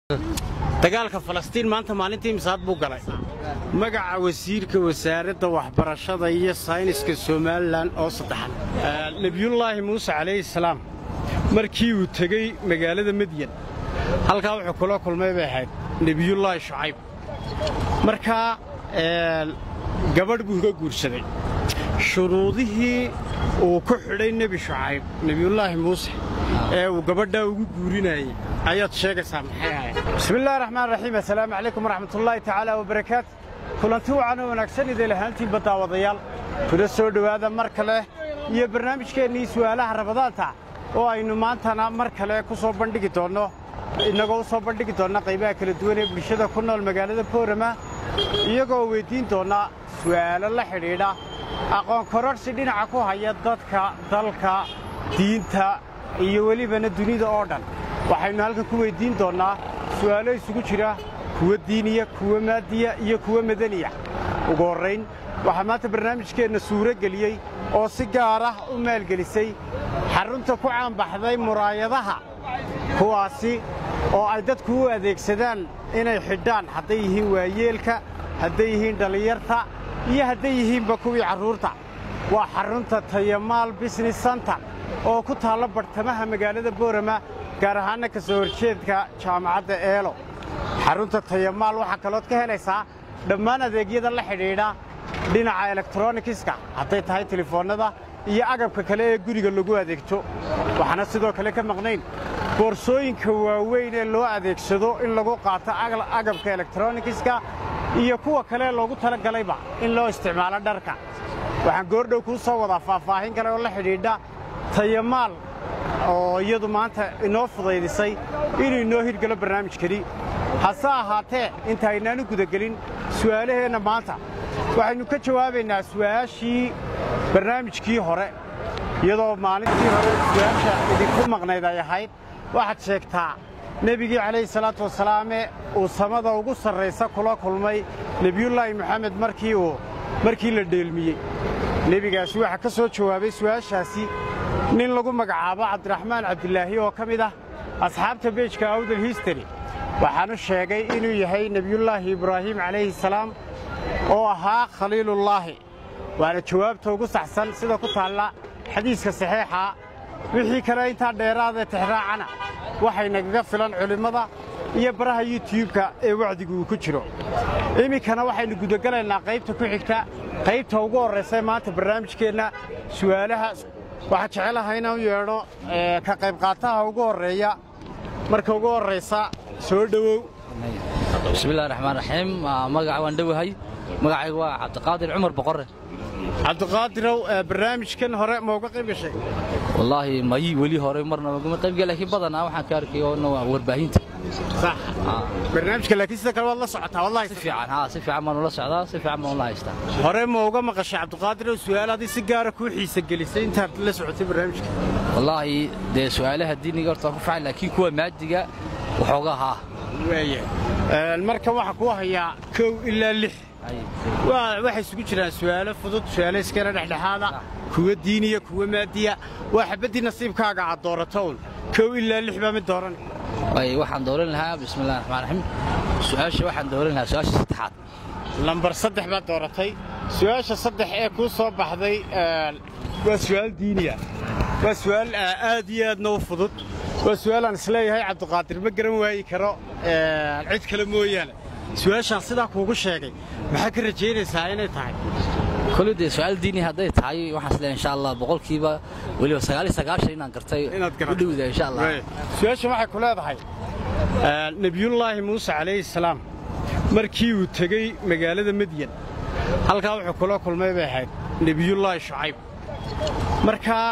dagaalka falastiin maanta maalintii misaad buu galay magaca wasiirka wasaaradda waxbarashada iyo sayniska somalilan oo saddexan nebiyullaahi muuse calayhi salaam markii uu tegey magaalada medyan halkaa wuxuu kula kulmay bay ahayd nebiyullaahi shucayb markaa gabadh buu ka guursaday shuruudihii uu ku xidhay nebi shucayb nebiyullaahi muuse ee uu gabadhaa ugu guurinayey ayaad sheegaysaa maxay ahayd bismillahi raxmaan raxiim assalaamu calaykum waraxmatullaahi tacaala wabarakaatu kulanti wacan oo wanaagsan idin lahaantiinba daawadayaal kuna soo dhowaada mar kale iyo barnaamijkeennii su'aalaha rabadaanta oo aynu maantana mar kale ku soo bandhigi doonno innagoo u soo bandhigi doonna qaybaha kala duwan ee bulshada ku nool magaalada boorama iyagoo weyddiin doonna su'aalo la xidhiidha aqoon kororhsi dhinaca ku haya dadka dalka diinta iyo welibana dunida oo dhan waxaynu halkan ku weyddiin doonnaa su'aalo isugu jira kuwa diiniya kuwa maadiya iyo kuwa madaniya ugu horrayn waxaa maanta barnaamijkeenna suuro geliyey oo si gaar ah u maalgelisay xarunta ku caanbaxday muraayadaha kuwaasi oo ay dadku u adeegsadaan inay xidhaan hadday yihiin waayeelka hadday yihiin dhallinyarta iyo hadday yihiinba kuwii carruurta waa xarunta tayamaal bisines santar oo ku taalla bartamaha magaalada boorama gaar ahaanna ka soo horjeedka jaamacadda eelo xarunta tayamaal waxaa kalood ka helaysaa dhammaan adeegyada la xidhiidha dhinaca elektronikiska hadday tahay telefoonnada iyo agabka kale ee guriga lagu adeegto waxaana sidoo kale ka maqnayn boorsooyinka waaweyn ee loo adeegsado in lagu qaato agabka elektronikiska iyo kuwa kale loogu tala galayba in loo isticmaalo dharka waxaan goordhow kuu soo wadaa faahfaahin kale oo la xidhiidha tayamaal oo iyadu maanta inoo fudaydisay inuu inoo hirgelo barnaamijkani hase ahaatee inta aynaanu gudagelin su'aalaheenna maanta waxaynu ka jawaabaynaa su'aashii barnaamijkii hore iyadoo maalintii hore su'aasha idinku maqnayd ay ahayd waxaad sheegtaa nebigii calayhi salaatu wasalaame uu samada ugu sarraysa kula kulmay nebiyullaahi moxamed markii uu markii la dheelmiyey nebigaasi waxaa ka soo jawaabay su'aashaasi nin lagu magacaabo cabdiraxmaan cabdilaahi oo ka mid ah asxaabta beejka awdal histari waxaanu sheegay inuu yahay nebiyullaahi ibraahim calayhi salaam oo ahaa khaliilullaahi waana jawaabta ugu saxsan sida ku taalla xadiiska saxiixa wixii kale intaa dheeraadee tixraacana waxay nagaga filan culimmada iyo baraha yuutiyubka ee wacdigu uu ku jiro iminkana waxaynu gudagelaynaa qaybta ku xigta qaybta ugu horraysa maanta barnaamijkeenna su'aalaha waxaan jecelahay inaan u yeedho ka qaybqaataha ugu horreeya marka ugu horraysa soo dhowow bismillahi raxmaan raxiim magaca waan dhowahay magacaygu waa cabdiqaadir cumar boqorre cabdiqaadirow barnaamijkan hore ma uga qayb gashay wallaahi mayi weli hore marna ugama qaybgal laakiin badanaa waxaan ka arkay oona waa warbaahinta sax barnaamijka laakiin sida kale waad la socotaa wallahi si fiican haa si fiican baan ula socdaa si fiican baan ula haystaa hore ma uga maqashay cabdiqaadirow su'aal adii si gaara kuu xiisa gelisay intaad la socotay barnaamijka wallaahi dee su'aalaha diiniga horta waan ku fiican laakiin kuwa maadiga waxoogaa haa waaya marka waxaa kuu hayaa kow ilaa lix waxay isugu jiraan su'aalo fudud su'aalo iskala dhexdhexaada kuwa diiniya kuwa maadiya waa xabaddii nasiibkaaga aad doorato un kow ilaa lix baa mid dooran waxaan dooran lahaa bismillahi raxmaan raxiim su'aasha waxaan dooran lahaa su'aasha saddexaad lambar saddex baad dooratay su'aasha saddex ee kuu soo baxday waa su'aal diiniya waa su'aal aad iyo aadna u fudud waa su'aal aan isleeyahay cabdiqaadir ma garan waayi karo cid kale mooyaane su'aashaan sidaa kuugu sheegay maxaa ka rajaynaysaa inay tahay koley dee su'aal diini hadday tahay waxaan isleeyahay insha allah boqolkiiba weliba sagaal iyo sagaashan inaan gartay u dhowda insha allah su'aasha waxay ku leedahay nebiyullaahi muuse calayhi salaam markii uu tegey magaalada medyan halkaa wuxuu kula kulmay bay ahayd nebiyullaahi shucayb markaa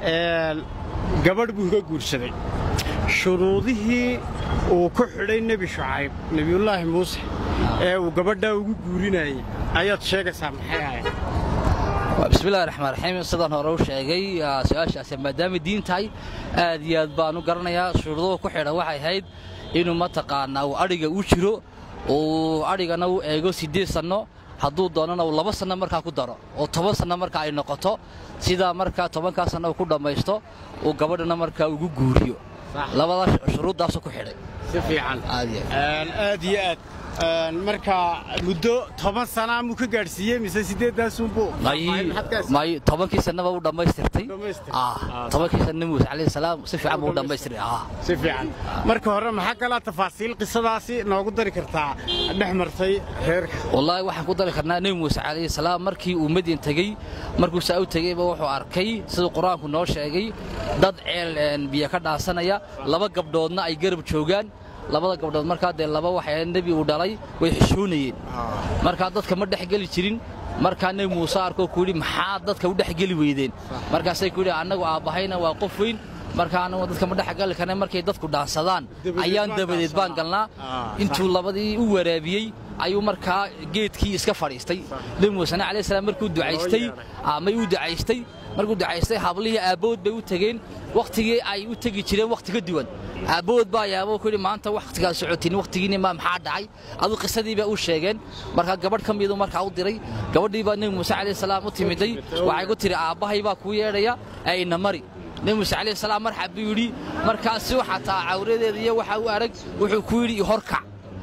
gabadh buu ka guursaday shuruudihii uu ku xidhay nebi shucayb nebiyullaahi muuse ee uu gabadhaa ugu guurinayey ayaad sheegaysaa maxay ahayd bismillahi raxmaan raxiim sidaan hore u sheegay su'aashaasi maadaamay diin tahay aad iyo aad baan u garanayaa shuruuduhu ku xidhan waxay ahayd inuu mataqaanaa uu adhiga u jiro uu adhigana u eego siddeed sanno hadduu doonana uu laba sanno markaa ku daro oo toban sanno markaa ay noqoto sidaa markaa tobankaa sanno uu ku dhammaysto uu gabadhana markaa ugu guuriyo labada shuruuddaasu ku xidhay si fiican aad iyo aad iyo aad marka muddo toban sana muu ka gaadhsiiyey mise sideedaasunbuu may may tobankii sanaba u dhammaystirtay Dhammaystir. ah tobankii sana muuse calayhi salaam si fiican buu u dhammaystiray ah si fiican marka hore maxaa kalaa tafaasiil qisadaasi noogu dari kartaa dhex martay reerka wallaahi waxaan ku dari karnaa nebi muuse calayhi salaam markii uu madyan tegey markuu saa u tegeyba wuxuu arkay siduu qur-aanku noo sheegay dad ceel een, biyo ka dhaasanaya laba gabdhoodna ay garab joogaan labada gabdhood markaa dee laba waxay nebi uu dhalay way xishoonayeen markaa dadka ma dhex geli jirin markaa nebi muuse arkoo ku yidhi maxaa dadka u dhex geli weydeen markaasay ku yidhi annagu aabbahayna waa qof weyn markaa annagu dadka ma dhex gali karna markay dadku dhaansadaan Dabadeed ayaan baan dabadeed baan galnaa Ah, intuu labadii u waraabiyey ayuu markaa geedkii iska fadhiistay nebi muusena calayhi salaam markuu ducaystay amay u ducaystay markuu ducaystay hablihii aabbood bay u tegeen wakhtigii ay u tegi jireen wakhti ka duwan aabbood baa yaabo ku yidhi maanta wakhtigaad socotiin wakhtigiinni ma maxaa dhacay aduu qisadii baa u sheegeen markaa gabadh ka midu markaa u diray gabadhii baa nebi muuse calayhi salaam u timiday waxay ku tidhi aabbahay baa kuu yeedhaya ee ina mari nebi muuse calayhi salaam marxab buu yidhi markaasi xataa cawradeeda iyo waxa u arag wuxuu ku yidhi ihorkac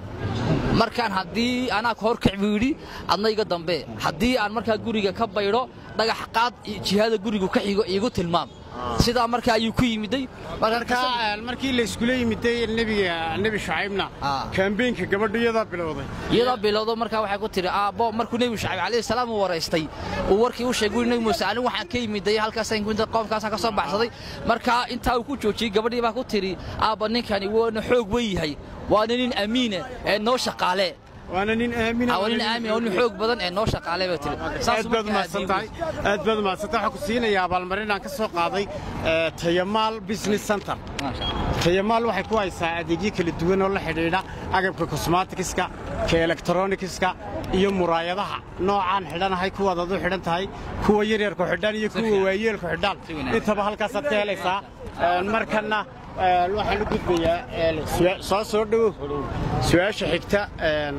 markaan haddii anaa ka horkac buu yidhi adna iga dambe haddii aan markaa guriga ka baydho dhagax qaad jihada gurigu ka xigo iigu tilmaam sidaa markaa ayuu ku yimiday marka markii la iskula yimiday nebiga nebi shucaybna Ah. kaambeenka gabadhu iyadaa bilowday iyadoo bilowdo markaa waxay ku tidhi aabbo markuu nebi shacib calayhi salaam uu waraystay uu warkii u sheegay nebi muuse anigu waxaan ka yimiday halkaasaan inta qoomkaasaan ka soo baxsaday markaa intaa uu ku joojiyey gabadhii baa ku tidhi aabba ninkani wuuna xoog wen yahay waana nin amiine ee noo shaqaale waana nin aamina waa nin aamin waa nin xoog badan ee noo shaqaale bay tidhi aad baad umahadsan tahay aad baad umahadsan tahay waxaan ku siinayaa abaalmarin aan ka soo qaaday ee, tayamaal business center tayamaal waxay ku haysaa adeegyo kala duwan oo la xidhiidha agabka cosmaticska ka electronicska iyo muraayadaha noocaan xidhanahay kuwaad adu xidhan tahay kuwa yaryarku xidhan iyo kuwa fiican. waayeelku xidhan Si wanaagsan. intaba halkaasaad ka helaysaa Ee, markanna ee, waxaan u gudbayaa ee, su'a- soo soo dhowow su-aasha xigta ee,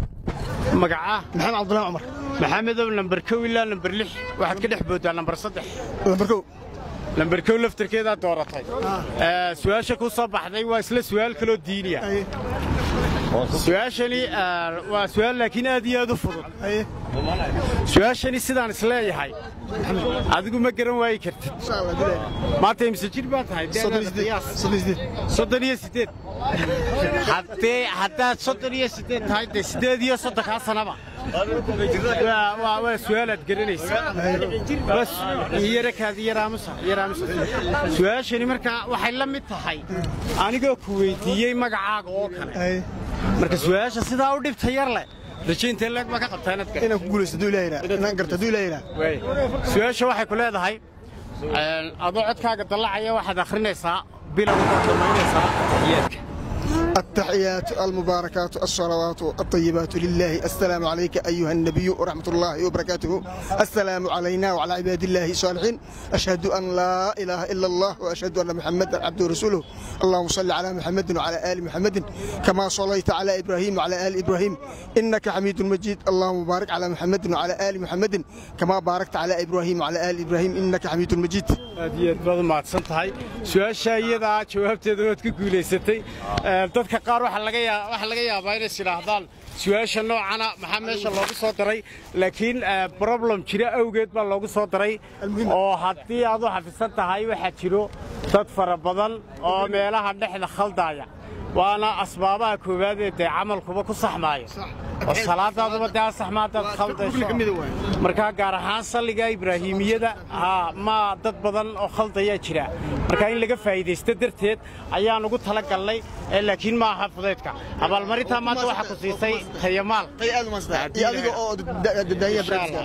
magaca maxamed cabdullahi cumar maxamedow lambar kow ilaa lambar lix waxaad ka dhex booddaa lambar saddex lambar kow lambar kow laftarkeedaa dooratay Ee, su-aasha ku soo baxday waa isla su-aal kaloo diiniya aye su-aashani ee, waa su-aal laakiin aad iyo aad u fudud aye su-aashani sidaan isleeyahay adigu ma garan waayi kartid insha allah bilaay maanta imse jir baa tahay soddon iyo deedaada sideed qiyaas soddon iyo sideed soddon iyo sideed haddee haddaad soddon iyo sideed tahay dee sideed iyo soddonkaa sanaba waa waa waa su-aalaad garanaysa bas yarakaadi yaraamusa yaraamusa su-aashani markaa waxay la mid tahay anigoo ku weydiiyey magacaaga oo kale aye marka su-aasha sidaa u dhibta yar leh rajaynta leeg ma ka qabtaa inaad gar inaan ku guulaysto hadduu ilaahayna inaan garto hadduu ilaahayna Waay. su-aasha waxay ku leedahay een, adoo codkaaga dallacaya waxaad akhrinaysaa bilowga oo dhammaynaysaa yeedka التحيات المباركات الصلوات الطيبات لله السلام عليك أيها النبي ورحمة الله وبركاته السلام علينا وعلى عباد الله الصالحين أشهد أن لا إله إلا الله وأشهد أن محمدا عبده ورسوله اللهم صل على محمد وعلى آل محمد كما صليت على إبراهيم وعلى آل إبراهيم إنك حميد مجيد اللهم بارك على محمد وعلى آل محمد كما باركت على إبراهيم وعلى آل إبراهيم إنك حميد مجيد aad iyo aad baad u mahadsan tahay su-aasha iyadaa jawaabteeda waad ku guulaysatay Ee, dadka qaar waxaa laga yaa- waxaa laga yaabaa inay sidhaahdaan su-aasha noocana maxaa meesha loogu soo daray laakiin ee, problem jira awgeed baa loogu soo daray oo haddii aad u xafisan tahay waxaa jiro dad fara badan oo meelaha dhexda khaldaaya waana asbaabaha koowaad ee dee camalkuba ku saxmaayo oo salaadaaduba dee asaxmaadaad khaldayso markaa gaar ahaan salliga ibraahimiyada haa ma dad badan oo khaldayaa jira marka in laga faa'iidaysto darteed ayaan ugu tala galnay ee laakiin ma aha fudaydka abaalmarintaa maanta waxaa ku siisay tayamaal iyo adiga oo daaya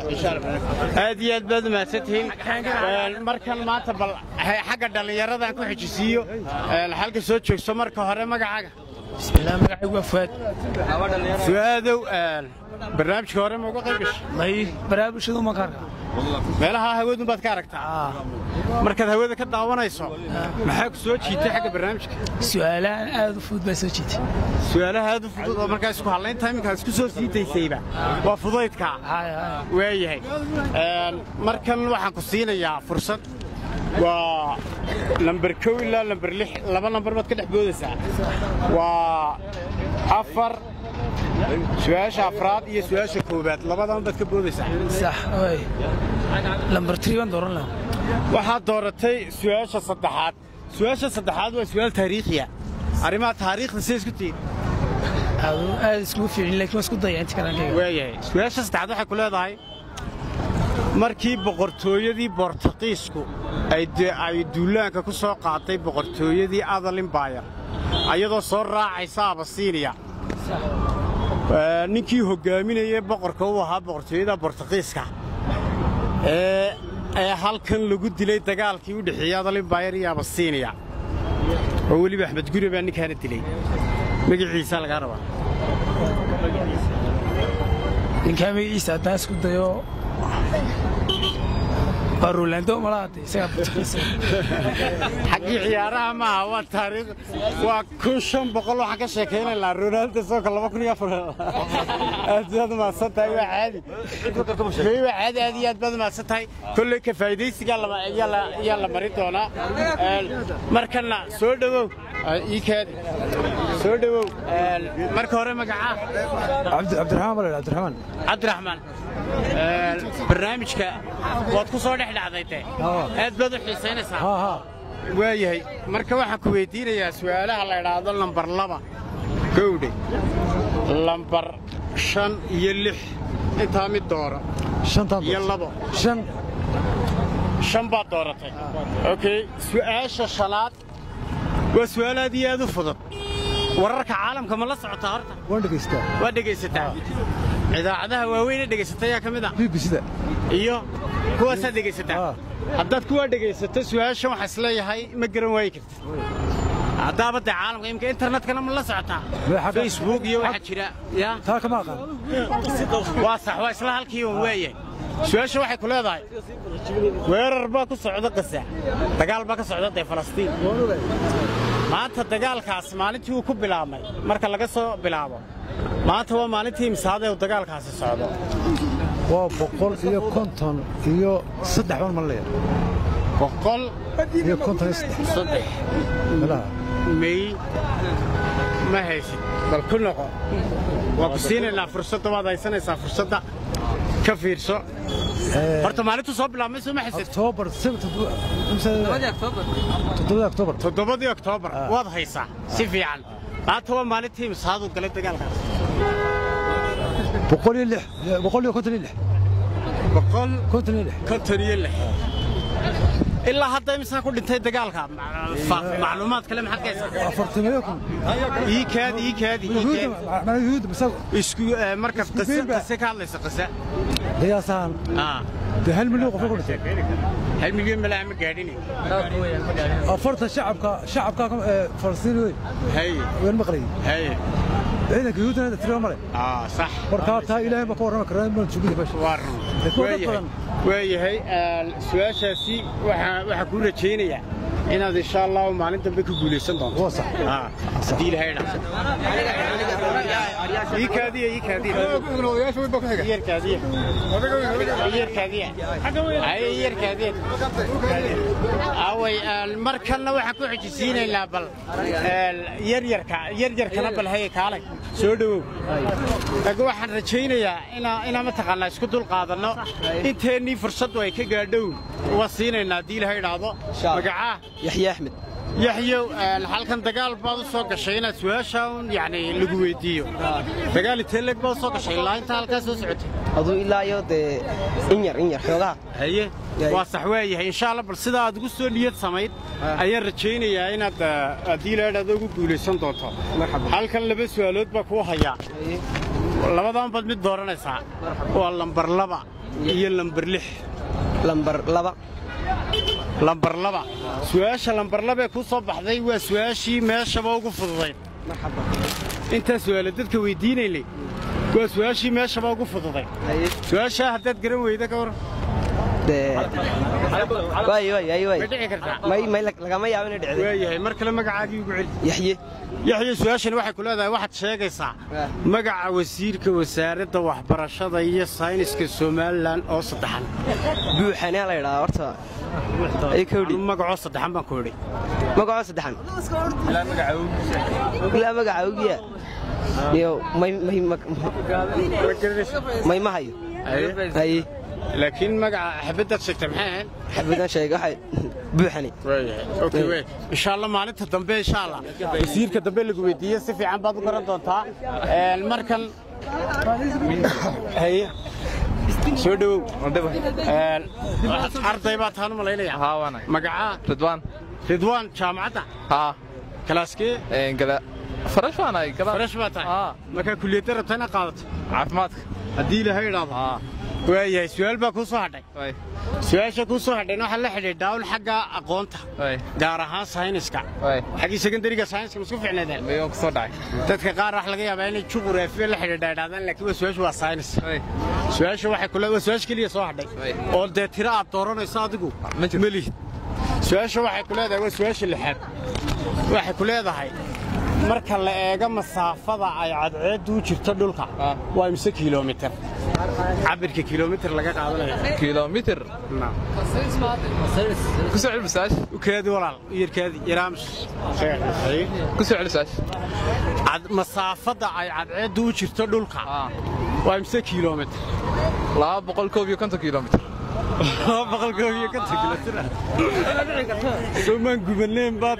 aad iyo aad baad umahadsantihiin Een, markan maanta bal he- xagga dhallinyaradan ku xijisiiyo een, halka soo joogso marka hore magacaaga bismillaah magacaygu waa fuaad su-aadow een, barnaamijka hore ma uga qayb gashay may baraabulshadu ma kaarka meelaha hawadun baad ka aragtaa markaad hawada ka daawanayso maxaa ku soo jiitay xagga barnaamijka su'aalahan aad u fudud baa soo jiitay su-aalaha aad u fudud oo markaa isku hadlaynta iminkaad isku soo sii daysayba waa fudaydka Haya, haya. waayahay Een, markan waxaan ku siinayaa fursad waa lamber kow ilaa lamber lix laba lamber baad ka dhex boodaysaa waa afar su-aasha afraad iyo su-aasha koowaad labadan baad ka boodaysaa sax way lambar tiri baan dooran lahaa waxaad dooratay su-aasha saddexaad su-aasha saddexaad waa su-aal taariikhiya arrimaha taariikhda siday isku tihiin aadu aad iskugu fiicin laakiin waa isku daya inta kalankayga waayahay su-aasha saddexaad waxay ku leedahay markii boqortooyadii bortaqiisku ay de- ay duulaanka ku soo qaatay boqortooyadii adalimbaayar ayadoo soo raacaysa abasiiniya Ee, ninkii hoggaaminayay boqorka u ahaa boqortooyada bortaqiiska ee ee halkan lagu dilay dagaalkii u dhexeeyey adalimbaayar iyo abasiiniya oo weliba axmed guri baa ninkaana dilay magaciisa lagaa rabaa ninkaa magaciisa haddaan isku dayo waa rolando malaade isagaa portugiisa xaggii ciyaaraha maaha waa taariikh waa kun shan boqol waxaan ka sheekaynaynaa ronaldo soonka laba kun iyo afar aad baad umahadsan tahay waa caadi Wey, waa caadi aad iyo aad baad umahadsan tahay kolley ka faa'iidaysigaa lama- ayaa la- ayaa la marin doonaa Een, markana soo dhowow Ah, ii kaadi soo dhowow Een, marka hore magacaa cabdiraxmaan baa la cabdiraxmaan cabdiraxmaan Een, barnaamijka waad ku soo dhex dhacday te Haa. aad baad u xiisaynaysaa haa haa waayahay marka waxaan ku weydiinayaa su'aalaha la idhaahdo lambar laba gowdhe lambar shan iyo lix intaa mid dooro shantaan iyo labo shan shan baad dooratay okey su'aasha shanaad waa su'aal aad iyo aad u fudud wararka caalamka ma la socotaa horta waan dhegaystaa waa dhegaysataa idaacadaha waaweyne dhegaysata yaa ka mid ah b b sida iyo kuwaasaad dhegaysataa Ah. haddaad kuwaa dhegaysato su'aashan waxaa isleeyahay ma garan waayi kartid haddaaba dee caalamka imika internetkana ma la socotaa Mee xagga- facebook iyo waxaa jira ya taa kama aqaan waa sax waa isla halkii un weeye su'aasha waxay ku leedahay weerar baa ku socda qasa dagaal baa ka socda dee falastiin maanta dagaalkaas maalintii uu ku bilaabmay marka laga soo bilaabo maanta waa maalintii imsaadee uu dagaalkaasi socdo waa boqol iyo konton iyo saddex baan malaya boqol iyo konton iyo saddex saddex meelaha may ma haysid bal ku noqo waa ku siinaynaa fursadda waad haysanaysaa fursadda ka fiirso horta maalintu soo bilaabmay soo ma haysid oktoobar toddobada oktoobar toddobadii oktoobar waad haysaa si fiican maanta waa maalintii imsaadu galay dagaalkaas boqol iyo lix boqol iyo konton iyo lix boqol konton iyo lix konton iyo lix ilaa hadda imisaa ku dhintay dagaalka Ma- macluumaad kale maxaad ka haysaa afartamiyo kun ii kaadi ii kaadi ii yuhuudda kaadi macnaa yuhuudda mise isku eh, markaad Isku qise geynba. qise ka hadlaysa qise qiyaasahan ah dee hal milyan qof ku dhintay hal milyan malaa ma gaadhini afartan shacabka shacabka ee falastiin wey hay waan maqlayay hay ciidanka yuhuuddana tiro male ah sax markaa taa ilaahay baa ka warrami karaa maan sugida meesha waa run Dee kuwa dad waayahay badan. waayahay een, su-aashaasi waxaa waxaa kuu rajaynayaa inaad insha allahu maalin dambe ka guulaysan doonto waa sax Ah, haddii ilaahay dhaafo ii kaadiya ii kaadiya iyar kaadiya iyar kaadiya ay iyar kaadiya away een, markanna waxaan ku xijisiinaynaa bal een, yaryarka yaryarkana bal haye kaalay soo dhowow laakiin waxaan rajaynayaa inaa inaa mataqaanaa isku dul qaadanno inteennii fursaddu ay ka gaadhow waa siinaynaa haddii ilaahay idhaahdo magacaa yaxye axmed yaxyow een, halkan dagaal baad u soo gashay inaad su-aashaan yani lagu weydiiyo dagaal intee leeg baad u soo gashay ilaa intaa halkaa soo socotay aduu ilaa iyo dee in yar in yar xoogaha haye waa sax waayahay insha allah bal sidaa aad ugu soo niyad samayd ayaan rajaynayaa inaad eh, haddii ilaahay idhaahdo ugu guulaysan doonto halkan laba su'aalood baa kuu hayaa labadan baad mid dooranaysaa waa lambar laba iyo lambar lix lambar laba lambar laba su'aasha lambar labee kuu soo baxday waa su'aashii meeshaba ugu fududayd intaa su'aala dadka weydiinaynay waa su'aashii meeshaba ugu fududayd su'aashaa haddaad garan weyda ka waran dee waay waay waay waay way dhici kartaa may may lagama yaabo inay dhicdo waayahay mar kale magacaagii ugu celi yaxye yaxya su-aashani waxay ku leedahay waxaad sheegaysaa Ah. magaca wasiirka wasaaradda waxbarashada iyo sayniska somalilan oo saddexan buuxanaa la yidhahaa horta ay kowdhi Anu magacoo saddexan baan ku idhi magacoo saddexan ilaa magaca ogiya iyo may may may ma hayo haye laakiin magaca xabaddaad sheegtay maxay ahayd xabadan sheega waxay buuxani Okay, wey. insha allah maalinta dambe insha allah wasiirka dambe lagu weydiiye si fiican baad u garan doontaa Een, markan haye soo dhowow Een, arday baa taan u malaynaya haa waana magacaa ridwaan ridwaan jaamacadda haa kalaaskee een gada farash waan ay gada farash baa tahay haa markaa kulliyadda rabta inaad qaadato caafimaadka haddii ilaahay idhaahdo haa waayahay su-aal baa kuu soo hadhay way su-aasha kuu soo hadhayna waxaa la xidhiidhaa un xagga aqoonta way gaar ahaan sayniska way xaggii secondariga sayniska masku ficnaadeen mayoon ku soo dhacay dadka qaar wax laga yaabaa inay juquraafiya la xidhiidha idhahdaan laakiin waa su-aashu waa saynis way su-aasha waxay kule waa su-aasha keliya soo hadhay Ay. oo dee tiro aad dooranayso adigu Ma jirto. ma lihid su-aasha waxay ku leedahay waa su-aasha lixaad waxay ku leedahay marka la eego masaafada ay cadceeddu u jirto dhulka Ah. waa imse kiiloomitir cabirka kiiloomitir laga qaadanayo kilomitir ku soo celi masaash ukaadi walaal yarkaadi yaraamus ku soo celi masaash Cad- masaafada ay cadceeddu u jirto dhulka haa waa imse kiiloomitir laba boqol koob iyo konton kilomitir boqolkoobiyo ka taglatira somaan gubaneen baa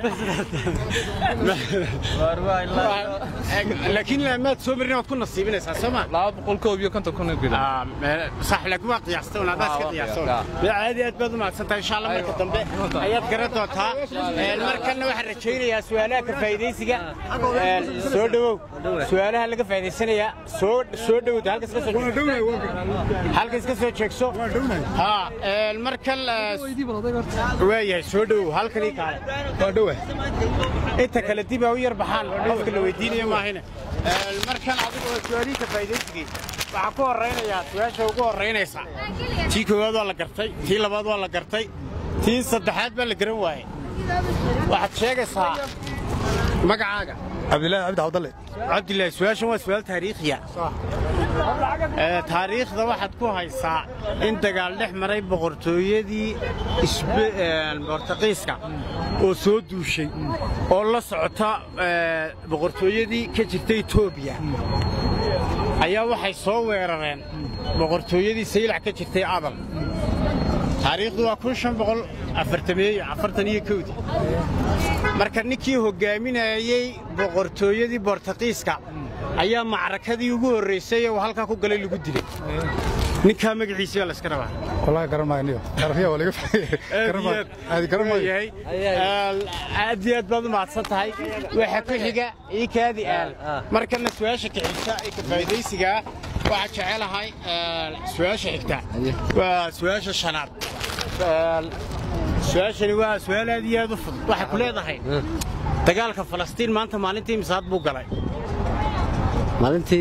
laakiin maad soo marin waad ku nasiibinaysaa soo ma laba boqol koob iyo konton kun kilomitir صح لكن waa qiyaastay un adaa iska waa qiyaastay qiyaas, mid caadi aad baad u mahadsantahay insha allah marka dambe ayaad garan doontaa Een, markanna waxaan rajaynayaa su'aalaha ka faa'iidaysiga Een, soo dhowow su'aalaha laga faa'iidaysanayaa soo soo dhowda halkaas ka soo halkaas ka soo jeegso ha een, markan waayahay soo dhowow halkanii kaale waa dhowa inta kale dib ha u yar baxaan qofka la weydiinayo maahine Een, markan adigu waa su'aalihii ka faa'iidaysigii waxaa ku horaynayaa su-aasha ugu horaynaysa tii koowaad waa la gartay tii labaad waa la gartay tii saddexaad baa la garan waayey waxaad sheegaysaa magacaaga cabdilaahi cabdi cabdalle cabdilaahi su-aashan waa su-aal taariikhiya Ee, taariikhda waxaad ku haysaa in dagaal dhex maray boqortooyadii isbe- een, bortaqiiska oo soo duushay oo la socota ee, boqortooyadii ka jirta etoobiya ayaa waxay soo weerareen boqortooyadii saylac ka jirtay adal taariikhdu waa kun shan boqol afartameeyo afartan iyo kowdii marka ninkii hoggaaminayey boqortooyadii bortaqiiska ayaa macrakadii ugu horraysay ee uu halkaa ku galay lagu dilay ninkaa magaciisii baa layska rabaa wallaahi garan maayo niyo arafiya waa laga garan maayo aadi garan maayo Yahay. aad iyo aad baad u mahadsan tahay waxa ku xiga ii kaadi aal markana su-aasha ka xigta ee ka faa'iidaysiga ah waxaa jecelahay ee, su-aasha xigta waa su-aasha shanaad Ee, su-aashani waa su-aal aad iyo aad u fudud waxay ku leedahay dagaalka falastiin maanta maalintii misaad buu galay maalintii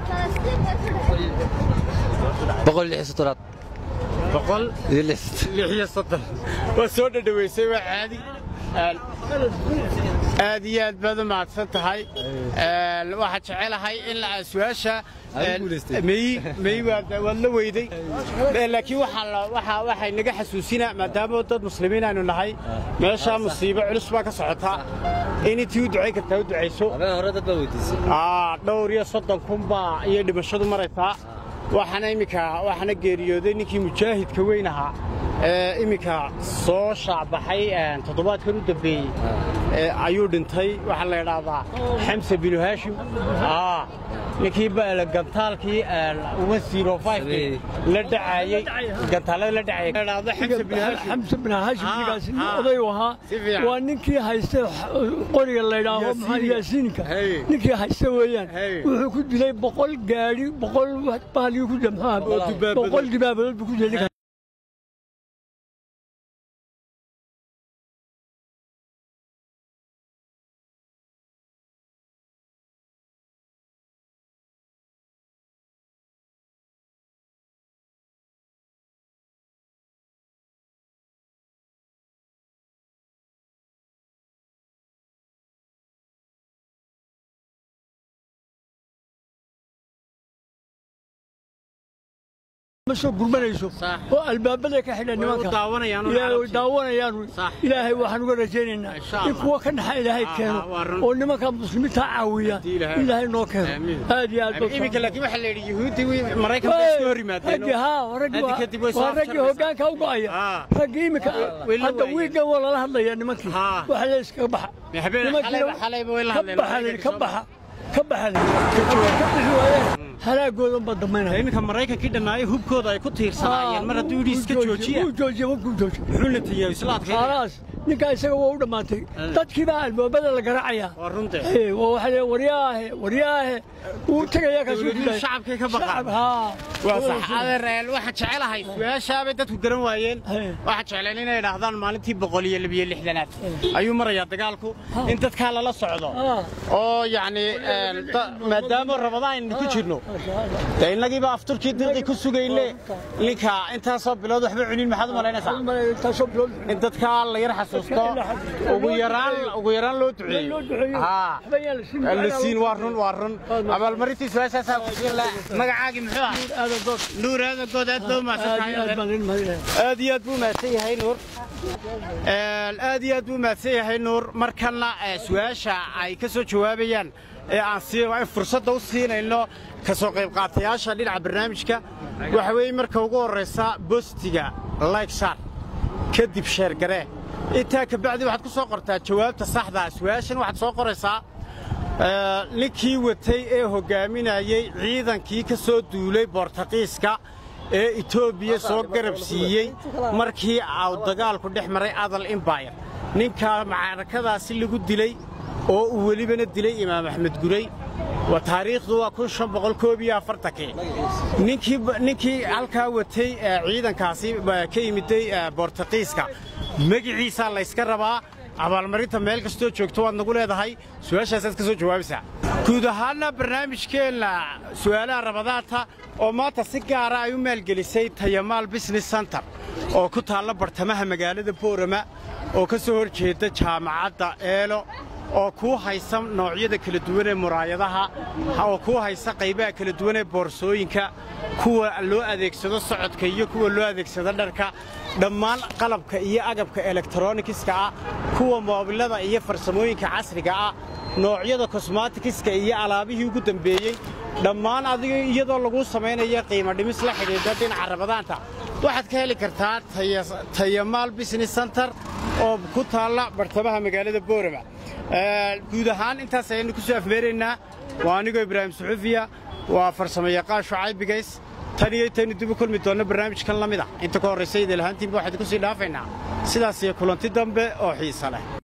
boqol lix iyo soddonaad boqol iyo lix lix iyo soddon waa soo dhadhaweysay waa caadi Een, aad iyo aad baad u mahadsan tahay Een, waxaan jecelahay in la- su-aasha een, meyi meyi waad waad la weyday Ee, laakiin waxaa la- waxaa waxay naga xasuusinaa maadaama dad muslimiin aanu nahay meeshaa musiibo culus baa ka socotaa in intii u ducayn kartaa u ducayso habeen hore dad baa weydiisay Aa, dhowr iyo soddon kun baa iyo dhimashadu maraysaa waxaana iminka waxaana geeriyooday ninkii mujaahidka weyn ahaa ee iminka soo shaacbaxay een, toddobaadkan u dambeeyey ee, ayuu dhintay waxaa la idhaahdaa xamse binu haashim Aa, ninkii ba- gantaalkii la dhacayey gantaalada la dhacayay La idhaahdo xamse binu haashim xamse bin haashim Ah, ninkaasi nin ah. oday u ahaa Si fiican. waa ninkii haysta qoriga la yidhaaho maxaa yaasiinka Hey. ninkii haysta weeyaan Hey. wuxuu ku dilay boqol gaadhi boqol bahalgii ku dilay maxaa Oo dibaabadood. boqol dibaabadood buu ku dilay ninkaas. ma soo gurmanayso Sax. oo albaabada ka xidhan Way u nimanka daawanayaan oo ilaahay way carabti. daawanayaan Sax. ilaahay waxaan uga rajaynaynaa Insha in Allah. kuwa ka naxa ilaahay Ah, keeno ah, waa run. oo nimanka muslimiinta caawiya Haddii Ilaahay- ilaahay noo keeno Aamiin. aad iyo aad baa iminka laakiin waxaa la yidhi yuhuuddii wi- maraykanka way iska hor yimaadeen raggii haa raggii Hadda waa- kadib way soo waa raggii afjaraysaa. hoggaanka u go'aya Ah. raggii iminka way la hadda waayeen. wiigan waa lala hadlaya nimankii Ah. waxa la iskaga baxa Ma habeen- Nimankii xalayba- la- xalayba way la ka hadleen, baxa la yidhi, ka soo baxa ka baxa la yidhi. ka bixi waayeen halaagoodan baa damaynaya iminka maraykankii dhammaayay hubkooda ay ku tiirsanaayeen mar hadduu yidhi iska joojiya wuu joojiya wuu joojiya muxuu natiiyaa isla adkeynaya khalaas ninkaa isaga waa u dhammaatay dadkii baa albaabada la garacayaa waa runte Ee, waa waxa leeyahay, waryaahe waryaahe wuu tegayaa kaasuu Dawladuhu dilaya. shacabkay ka baqaan. Shacab, haa. waa sax adeereel waxaan jecelahay su-aashaabay dadku garan waayeen Hey. waxaan jecleen inay idhaahdaan maalintii boqol iyo labiyo lixdanaad ayuu marayaa dagaalku in dadkaa lala socdo Ah. oo yacni een, da- maadaama rabadaan aynu ku jirno dee innagiiba afturkii dilqi ku sugayne ninka intaasoo bilood waxba cunin maxaad u malaynaysaa taasoo bilood in dadkaa la yar xasuusto ugu yaraan ugu yaraan loo duceeyo loo duceeyo. haa Waxba yaan la siin. la siin waa run waa run abaalmarintii su-aashaasaa ku siin la magacaagii muxuu ah Aadan dood. nuur aadan good aad baa Aad iyo aad umahadsantahay baan idin mahadinayaa. aad iyo aad buu mahadsan yahay nuur Een, aad iyo aad buu mahadsan yahay nuur markana ee, su-aasha ay ka soo jawaabayaan ee aan sii waa in fursadda u siinayno ka soo qayb qaatayaasha dhinaca barnaamijka waxa weeye marka ugu horraysa bostiga like shar kadib sheergaree intaa ka bacdi waxaad ku soo qortaa jawaabta saxda ah su-aashan waxaad soo qoraysaa ee, ninkii watay ee hoggaaminayey ciidankii ka soo duulay boortaqiiska ee etoobiya soo garab siiyey markii uu dagaalku dhex maray adal imbayr ninkaa macrakadaasi lagu dilay oo uu welibana dilay imaam axmed guray waa taariikhdu waa kun shan boqol koob iyo afartankii ninkii ninkii halkaa watay ee, ciidankaasi ba- ka yimiday ee, boortaqiiska magiciisaa layska rabaa abaalmarinta meel kastoo joogto waad nagu leedahay su-aashaasaad ka soo jawaabaysaa guud ahaanna barnaamijkeenna su'aalaha rabadaanta oo maanta si gaara ay u maalgelisay tayamaal business center oo ku taalla bartamaha magaalada boorama oo ka soo hor jeeda jaamacadda eelo oo kuu haysa noocyada kala duwan ee muraayadaha oo kuu haysa qaybaha kala duwan ee boorsooyinka kuwa loo adeegsado socodka iyo kuwa loo adeegsado dharka dhammaan qalabka iyo agabka elektronikiska ah kuwa moobilada iyo farsamooyinka casriga ah noocyada kosmaatikiska iyo alaabihii ugu dambeeyey dhammaan adiga iyadoo lagu samaynayo qiimo dhimis la xidhiidha dhinaca rabadaanta waxaad ka heli kartaa Taya- tayamaal business center oo ku taalla bartamaha magaalada boorama Ee, guud ahaan intaas ayaynu ku soo afmeeraynaa waa anigoo ibraahim suxufiya waa farsamo yaqaan shucayb bigays tan iyo intaynu dib u kulmi doonno barnaamijkan la mid ah inta ka horraysa idil ahaantiinba waxaad ku sii dhaafaynaa sidaas iyo kulanti dambe oo xiisa leh